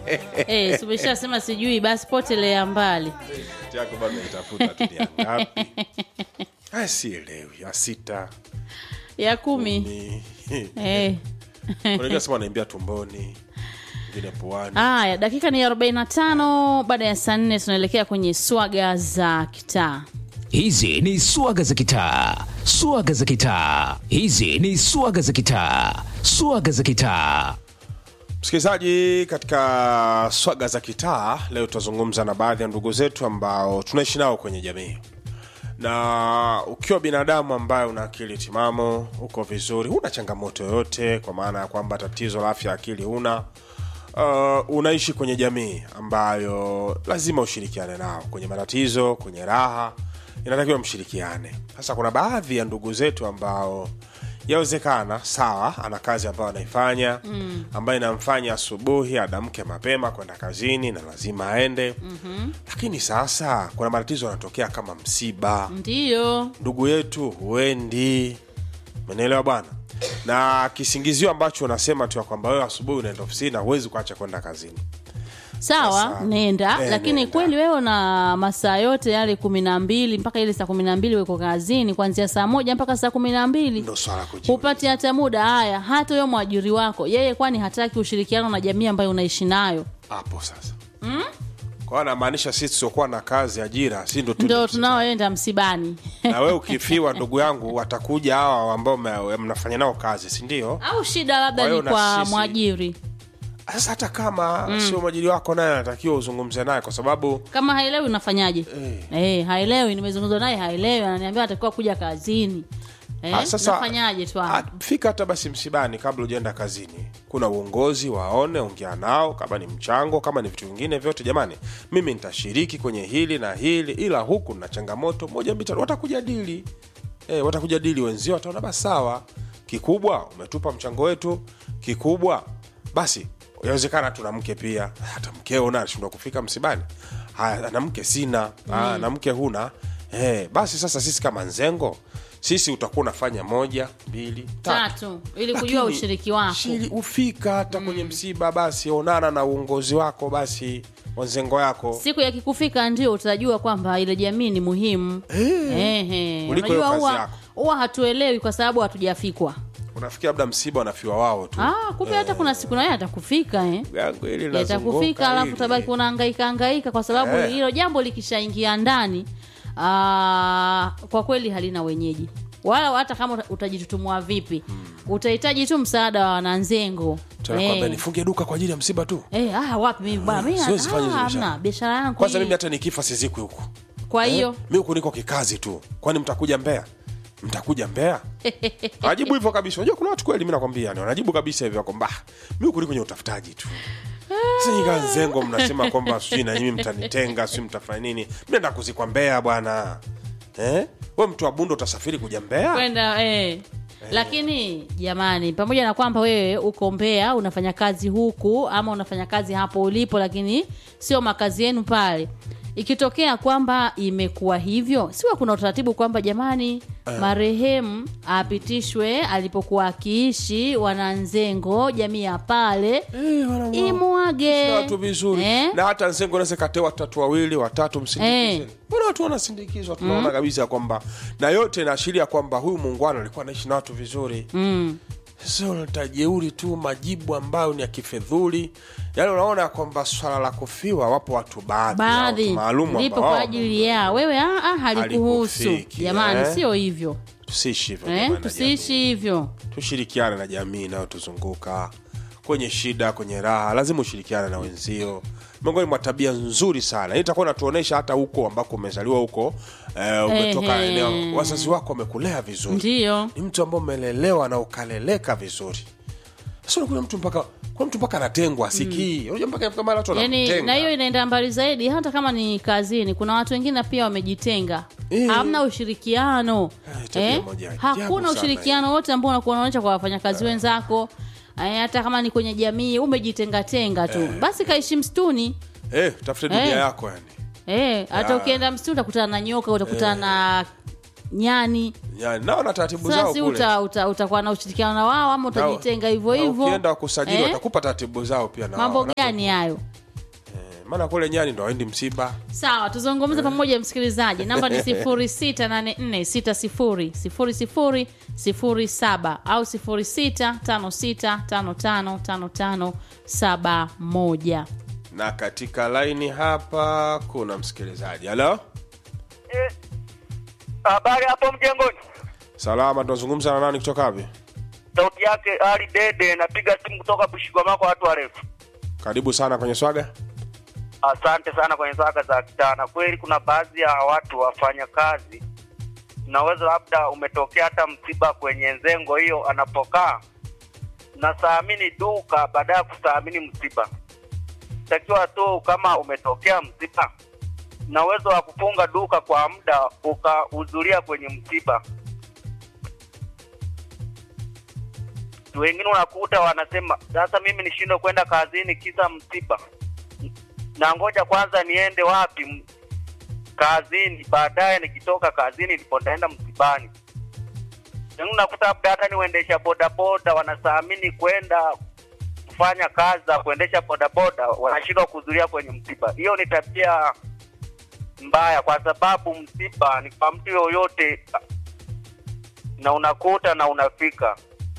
Eh, si umeshasema sijui basi potelea mbali yako bado itafuta tu ni ya ngapi Ah, sielewi ya sita ya kumi ni eh. unajua sema anaimbia tumboni ngine puani Haya, dakika ni 45 baada ya saa nne tunaelekea kwenye swaga za kitaa. Hizi ni swaga za kitaa, swaga za kitaa. Hizi ni swaga za kitaa, swaga za kitaa. msikilizaji katika swaga za kitaa leo tutazungumza na baadhi ya ndugu zetu ambao tunaishi nao kwenye jamii na ukiwa binadamu ambaye una akili timamu uko vizuri huna changamoto yoyote kwa maana ya kwamba tatizo la afya ya akili huna uh, unaishi kwenye jamii ambayo lazima ushirikiane nao kwenye matatizo kwenye raha inatakiwa mshirikiane sasa kuna baadhi ya ndugu zetu ambao yawezekana sawa ana kazi ambayo anaifanya mm. ambayo inamfanya asubuhi adamke mapema kwenda kazini na lazima aende mm-hmm. lakini sasa kuna matatizo yanatokea kama msiba Ndiyo, ndugu yetu huendi menelewa bwana na kisingizio ambacho unasema tu ya kwamba wewe asubuhi unaenda ofisini na huwezi kuacha kwenda kazini sawa, Sasa, nenda eh, lakini nenda. kweli wewe na masaa yote yale kumi na mbili mpaka ile saa kumi na mbili weko kazini kuanzia saa moja mpaka saa kumi na mbili ndo swala la kujiuliza. hupati hata muda. Haya, hata huyo mwajiri wako yeye, kwani hataki ushirikiano na jamii ambayo unaishi nayo? hapo sasa mm? kwa anamaanisha sisi tusiokuwa na kazi ajira si ndo tuje Ndo msibani. tunaoenda msibani na wewe ukifiwa ndugu yangu watakuja hawa ambao mme- mnafanya nao kazi si ndio au shida labda Kwa hiyo ni na kwa sisi- mwajiri sasa hata kama mm. sio mwajiri wako naye anatakiwa uzungumze naye kwa sababu kama haelewi unafanyaje Eh. eh, haelewi nimezungumza naye haelewi ananiambia atakiwa kuja kazini eh, Ah, sasa nafanyaje tu ah, hapa? fika hata basi msibani kabla ujaenda kazini kuna uongozi waone ongea nao kama ni mchango kama ni vitu vingine vyote jamani mimi nitashiriki kwenye hili na hili ila huku na changamoto moja mbili tatu watakujadili eh, watakujadili wenzio wataona basi sawa kikubwa umetupa mchango wetu kikubwa basi inawezekana tuna mke pia hata mkeo na alishindwa kufika msibani haya na mke sina mm. na mke huna eh, basi sasa sisi kama nzengo sisi utakuwa unafanya moja mbili tatu tatu ili kujua Lakini, ushiriki wako shiri- ufika hata kwenye msiba basi onana na uongozi wako basi wanzengo yako siku ya kikufika ndio utajua kwamba ile jamii ni muhimu Ehe. Kuliko hiyo Unajua kazi huwa yako. huwa hatuelewi kwa sababu hatujafikwa unafikia labda msiba wanafiwa wao tu ah, kumbe hata kuna siku naye atakufika eh. yangu hili yatakufika linazunguka alafu hili. tabaki unahangaika hangaika kwa sababu Eh. hilo jambo likishaingia ndani aa, kwa kweli halina wenyeji wala hata kama uta- utajitutumua vipi utahitaji tu msaada wa wananzengo Tunakwambia Eh. nifunge duka kwa ajili ya msiba tu Eh, ah, wapi mimi bwana mimi siwezi fanya hizo ah, biashara. hamna biashara yangu kwanza hii. mimi hata nikifa sizikwi huku kwa hiyo eh? mi huku niko kikazi tu kwani mtakuja mbea mtakuja mbea anajibu hivyo kabisa unajua kuna watu kweli mi nakwambia ni wanajibu kabisa hivyo kwamba "Ah, mi huku niko kwenye utafutaji tu sinyika nzengo mnasema kwamba sijui na nyinyi mtanitenga sijui mtafanya nini mnaenda kuzikwa mbea bwana eh? we mtu wa bundo utasafiri kuja mbea kwenda eh. lakini jamani pamoja na kwamba wewe uko mbea unafanya kazi huku ama unafanya kazi hapo ulipo lakini sio makazi yenu pale ikitokea kwamba imekuwa hivyo siwa kuna utaratibu kwamba jamani marehemu apitishwe alipokuwa akiishi wananzengo jamii ya pale Eh, wana- imwage watu vizuri Eh? na hata nzengo naweza katewa watatu wawili watatu msindikizeni Eh. mbona watu wanasindikizwa tunaona kabisa kwamba na yote inaashiria kwamba huyu muungano alikuwa anaishi na watu vizuri mm. sio tajeuri tu majibu ambayo ni ya kifedhuli yaani unaona kwamba swala la kufiwa wapo watu baadhi ya watu baadhi maalum lipo ambao kwa ajili ya wewe ah, ah, halikuhusu Halikufiki, jamani eh? sio hivyo tusiishi hivyo eh? jamani na tusiishi jamii. hivyo tushirikiane na jamii inayotuzunguka kwenye shida kwenye raha lazima ushirikiane na wenzio miongoni mwa tabia nzuri sana hii itakuwa natuonyesha hata huko ambako umezaliwa huko eh, umetoka Ehe. eneo wazazi wako wamekulea vizuri ndiyo ni mtu ambao umelelewa na ukaleleka vizuri sasa kuna mtu mpaka kuna mtu mpaka anatengwa asikii unajua mpaka ifika mahali watu yani wanamtenga. na hiyo inaenda mbali zaidi hata kama ni kazini kuna watu wengine pia wamejitenga Eh. hamna ushirikiano Eh, tabia moja ajabu hakuna sana ushirikiano wote ambao unakuwa unaonyesha kwa wafanyakazi wenzako eh, hata kama ni kwenye jamii umejitengatenga tu basi kaishi msituni eh, tafute dunia Eh. yako yani eh, hata Ya. ukienda msituni utakutana na nyoka utakutana na nyani Yani, nao na taratibu zao sasa si kule uta, uta, utakuwa na ushirikiano na wao ama utajitenga hivyo Na hivyo ukienda kusajili Eh? watakupa taratibu zao pia na mambo wao. gani hayo Eh, maana kule nyani ndo waendi msiba sawa tuzungumze pamoja msikilizaji namba ni 0684600007 au 0656555571 na katika laini hapa kuna msikilizaji halo Eh, Habari hapo mjengoni, salama tunazungumza na nani kutoka wapi sauti yake Ali Dede, napiga simu kutoka Bushigwama kwa watu warefu. karibu sana kwenye swaga Asante sana kwenye saka za kitana. Kweli kuna baadhi ya watu wafanya kazi, unaweza labda umetokea hata msiba kwenye nzengo hiyo anapokaa, nasaamini duka baada ya kusaamini msiba. Takiwa tu kama umetokea msiba na uwezo wa kufunga duka kwa muda ukahudhuria kwenye msiba. Wengine unakuta wanasema sasa, mimi nishindwe kwenda kazini kisa msiba na ngoja kwanza niende wapi M- kazini, baadaye nikitoka kazini ndipo nitaenda msibani. Yaani Unakuta labda hata ni waendesha bodaboda wanasaamini kwenda kufanya kazi za kuendesha bodaboda, wanashindwa kuhudhuria kwenye msiba. Hiyo ni tabia mbaya, kwa sababu msiba ni kwa mtu yoyote, na unakuta na unafika.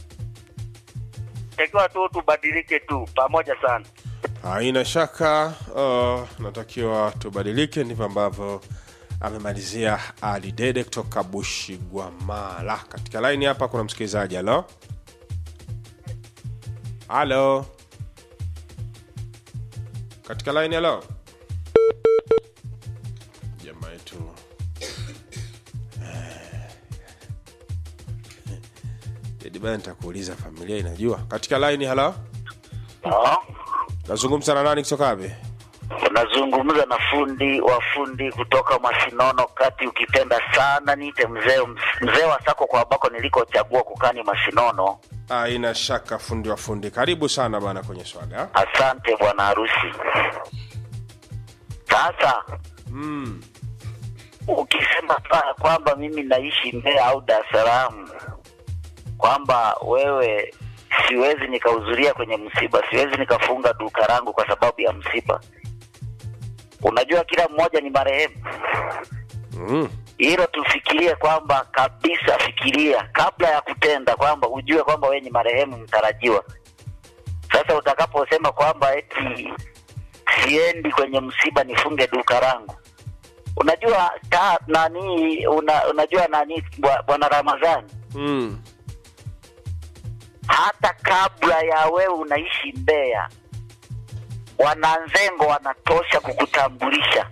Takiwa tu tubadilike tu pamoja sana. haina shaka uh, natakiwa tubadilike ndivyo ambavyo amemalizia ali dede kutoka bushigwamala katika laini hapa kuna msikilizaji halo halo katika laini halo jamaa yetu dedi bana nitakuuliza familia inajua katika laini halo nazungumza na nani kutoka wapi unazungumza na fundi wa fundi kutoka Masinono kati, ukipenda sana niite mzee mzee wa sako kwa ambako nilikochagua kukani Masinono. haina shaka fundi wa fundi karibu sana bana kwenye swaga Asante bwana harusi. Sasa mm. ukisema pa- kwamba mimi naishi Mbeya au Dar es Salaam, kwamba wewe siwezi nikahudhuria kwenye msiba, siwezi nikafunga duka langu kwa sababu ya msiba. Unajua kila mmoja ni marehemu. Mm. hilo tufikirie kwamba kabisa, fikiria kabla ya kutenda, kwamba ujue kwamba wewe ni marehemu mtarajiwa. Sasa utakaposema kwamba eti siendi kwenye msiba nifunge duka langu, unajua ta, nani una, unajua nani bwa- bwana Ramadhani, Mm. hata kabla ya wewe unaishi Mbeya, wananzengo wanatosha kukutambulisha.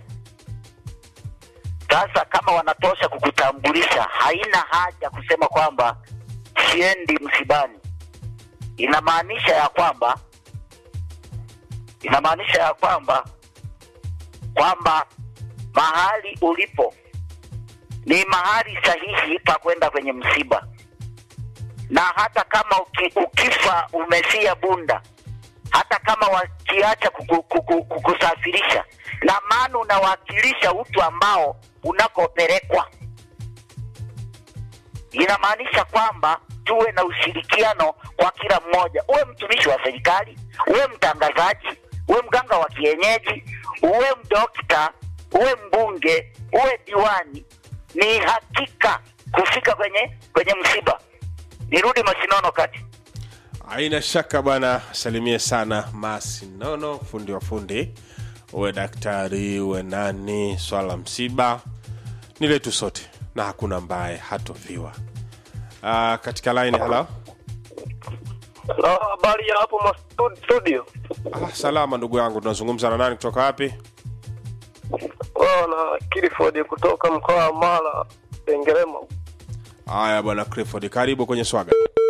Sasa kama wanatosha kukutambulisha, haina haja kusema kwamba siendi msibani. Inamaanisha ya kwamba inamaanisha ya kwamba kwamba mahali ulipo ni mahali sahihi pa kwenda kwenye msiba na hata kama uki, ukifa umefia Bunda, hata kama wakiacha kuku, kuku, kukusafirisha, na maana unawakilisha utu ambao unakopelekwa. Inamaanisha kwamba tuwe na ushirikiano kwa kila mmoja, uwe mtumishi wa serikali, uwe mtangazaji, uwe mganga wa kienyeji, uwe mdokta, uwe mbunge, uwe diwani, ni hakika kufika kwenye kwenye msiba. Nirudi Masinono kati. haina shaka bwana salimie sana masinono fundi wa fundi uwe daktari uwe nani swala la msiba ni letu sote na hakuna ambaye hatoviwa uh, katika line halo Na habari ya hapo ma- studio. ah, salama ndugu yangu tunazungumza na nani kutoka wapi Wao na Kiliford kutoka mkoa wa Mara, Sengerema. haya bwana clifford karibu kwenye swaga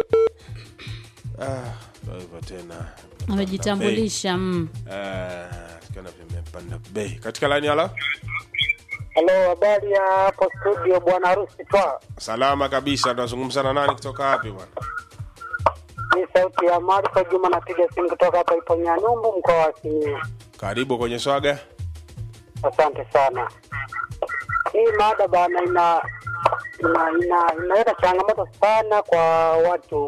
ah, ndo hivyo tena amejitambulisha mm. Ah, tukiona vimepanda bei katika line halo Halo, habari ya hapo studio, bwana harusi twa. salama kabisa tunazungumza na nani kutoka wapi bwana Ni sauti ya Marko Juma, napiga simu kutoka hapa Iponyanyumbu, mkoa wa Simiyu. karibu kwenye swaga Asante sana. Hii mada bana ina ina, ina, inaleta changamoto sana kwa watu.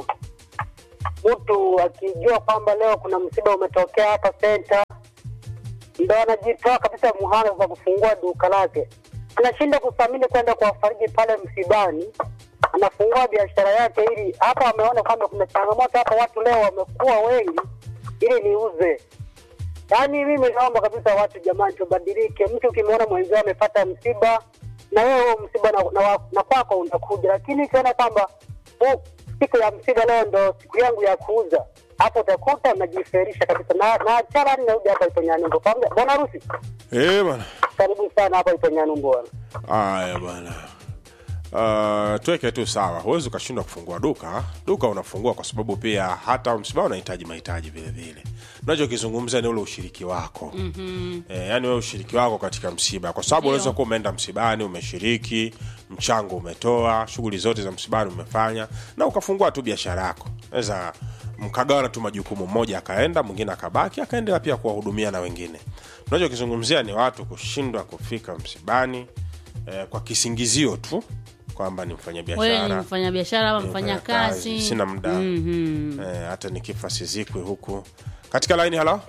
Mtu akijua kwamba leo kuna msiba umetokea hapa senta, ndo anajitoa kabisa muhanga za kufungua duka lake, anashinda kuthamini kwenda kuwafariji pale msibani, anafungua biashara yake ili hapa ameona kwamba kuna changamoto hapa, watu leo wamekuwa wengi, ili niuze. Yaani mimi naomba kabisa watu jamani, tubadilike. Mtu ukimwona mwenzio amepata msiba, na wewe huo msiba na, na, wa- na kwako unakuja, lakini ukiona kwamba oh, siku ya msiba leo ndo siku yangu ya kuuza, hapo utakuta unajiferisha kabisa. Na na achara ninarudi hapa ipo Nyanumbu. Pamoja- Bwana harusi, Eh bwana. karibu sana hapa ipo Nyanumbu bwana. Haya bwana. Uh, tuweke tu sawa, huwezi ukashindwa kufungua duka. Duka unafungua kwa sababu pia hata msiba unahitaji mahitaji vile vile. Unachokizungumza ni ule ushiriki wako mm-hmm. E, yani wewe ushiriki wako katika msiba, kwa sababu Ndio. unaweza kuwa umeenda msibani, umeshiriki, mchango umetoa, shughuli zote za msibani umefanya, na ukafungua tu biashara yako. Naweza mkagawana tu majukumu, mmoja akaenda, mwingine akabaki, akaendelea pia kuwahudumia na wengine. Unachokizungumzia ni watu kushindwa kufika msibani eh, kwa kisingizio tu kwamba ni wewe ni mfanyabiashara mfanyabiashara ama ni mfanya mfanyakazi, kazi sina muda eh, hata nikifa sizikwi huku katika laini halo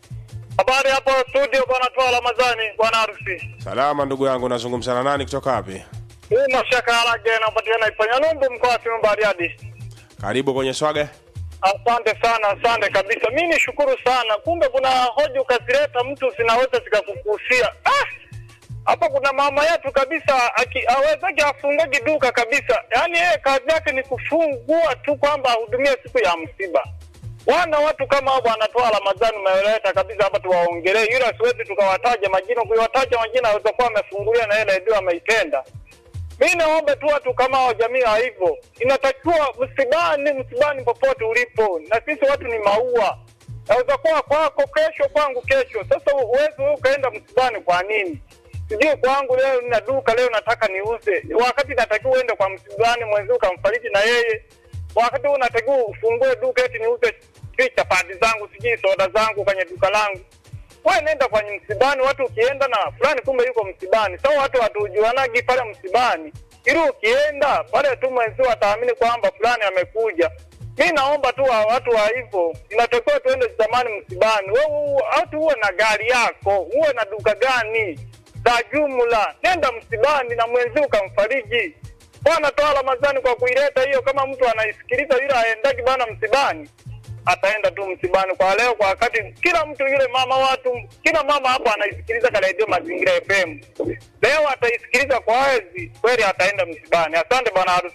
Habari hapo studio, bwana Toa Ramadhani, bwana harusi. salama ndugu yangu nazungumza na nani kutoka wapi Hii mashaka alage napatikana Ifanya Numbu, mkoa wa Simiyu Bariadi. karibu kwenye swaga Asante sana, asante kabisa. Mi nishukuru sana, kumbe kuna hoja ukazileta mtu zinaweza zikakukusia. Ah, hapa kuna mama yetu kabisa aki- awezake afungagi duka kabisa, yaani yeye kazi yake ni kufungua tu kwamba ahudumie siku ya msiba. Wana watu kama hao wanatoa Ramadhani umeleta kabisa hapa tuwaongelee, ila siwezi tukawataja majina. Kuiwataja majina aweza kuwa amefungulia na yeye redio ameitenda. Mi naomba tu watu kama hao, jamii ya hivyo, inatakiwa msibani, msibani popote ulipo, na sisi watu ni maua. Naweza kuwa kwako kesho, kwangu kesho. Sasa uwezi wewe ukaenda msibani kwa nini? Sijui kwangu leo nina duka leo nataka niuze, wakati natakiwa uende kwa msibani mwenzio ukamfariji na yeye, wakati huu natakiwa ufungue duka eti niuze sijui chapati zangu sijui soda zangu kwenye duka langu wewe nenda kwenye msibani, watu ukienda na fulani kumbe yuko msibani. Sasa watu hatujuanagi pale msibani, ili ukienda pale tu mwenzio wataamini kwamba fulani amekuja. Mi naomba tu wa- watu wa hivyo, inatakiwa tuende zamani msibani. Wewe u- hatu uwe na gari yako, uwe na duka gani za jumla, nenda msibani na mwenzio ukamfariji. Bwana toa Ramadhani kwa kuileta hiyo, kama mtu anaisikiliza yule aendaki bana msibani ataenda tu msibani kwa leo, kwa wakati kila mtu yule mama watu, kila mama hapo anaisikiliza ka redio Mazingira FM, leo ataisikiliza kwa wezi kweli, ataenda msibani. Asante bwana harusi.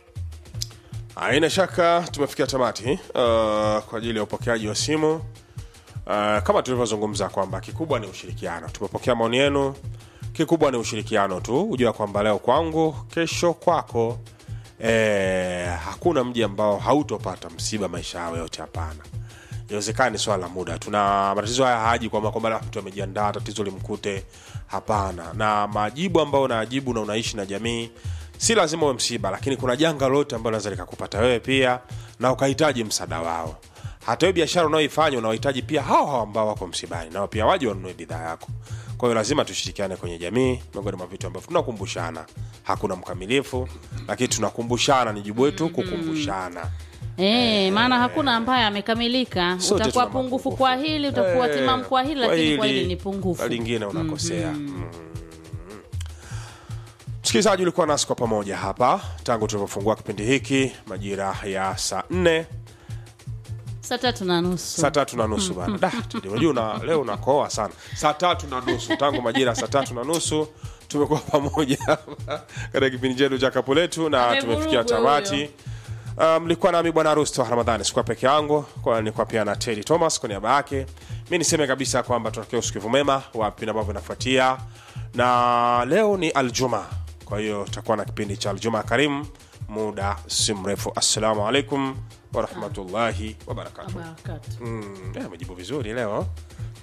haina shaka tumefikia tamati uh, kwa ajili ya upokeaji wa simu uh, kama tulivyozungumza kwamba kikubwa ni ushirikiano tumepokea maoni yenu kikubwa ni ushirikiano tu hujua kwamba leo kwangu kesho kwako eh, hakuna mji ambao hautopata msiba maisha yao yote hapana iwezekani swala la muda tuna matatizo haya haji kwamba kwamba la mtu amejiandaa tatizo limkute hapana na majibu ambayo unaajibu na unaishi na jamii si lazima uwe msiba lakini kuna janga lolote ambalo naweza likakupata wewe pia na ukahitaji msaada wao hata hiyo biashara unaoifanya unawahitaji pia hao hao ambao wako msibani nao pia waje wanunue bidhaa yako kwa hiyo lazima tushirikiane kwenye jamii miongoni mwa vitu ambavyo tunakumbushana hakuna mkamilifu lakini tunakumbushana ni jibu wetu kukumbushana Eh, maana hakuna ambaye amekamilika. Sote Utakuwa tuna pungufu mapungufu. kwa hili, utakuwa Eh, timamu kwa hili, kwa lakini kwa hili, hili ni pungufu. kwa lingine unakosea mm. msikilizaji ulikuwa nasi kwa pamoja hapa tangu tulivyofungua kipindi hiki majira ya saa nne Saa tatu na nusu. saa tatu na nusu bana Da, Teddy, unajua una, leo unakoa sana saa tatu na nusu tangu majira ya saa tatu na nusu tumekuwa pamoja hapa katika kipindi chetu cha kapu letu na Amevurugwa tumefikia tamati huyo. Uh, mlikuwa nami bwana rusto ramadhani sikuwa peke yangu kwa nilikuwa pia na tedi thomas kwa niaba yake mi niseme kabisa kwamba tunatakia usikivu mema wa vipindi ambavyo vinafuatia na leo ni aljuma kwa hiyo tutakuwa na kipindi cha aljuma karimu muda si mrefu assalamu alaikum warahmatullahi wabarakatuh Barakatu. mm, eh, amejibu vizuri leo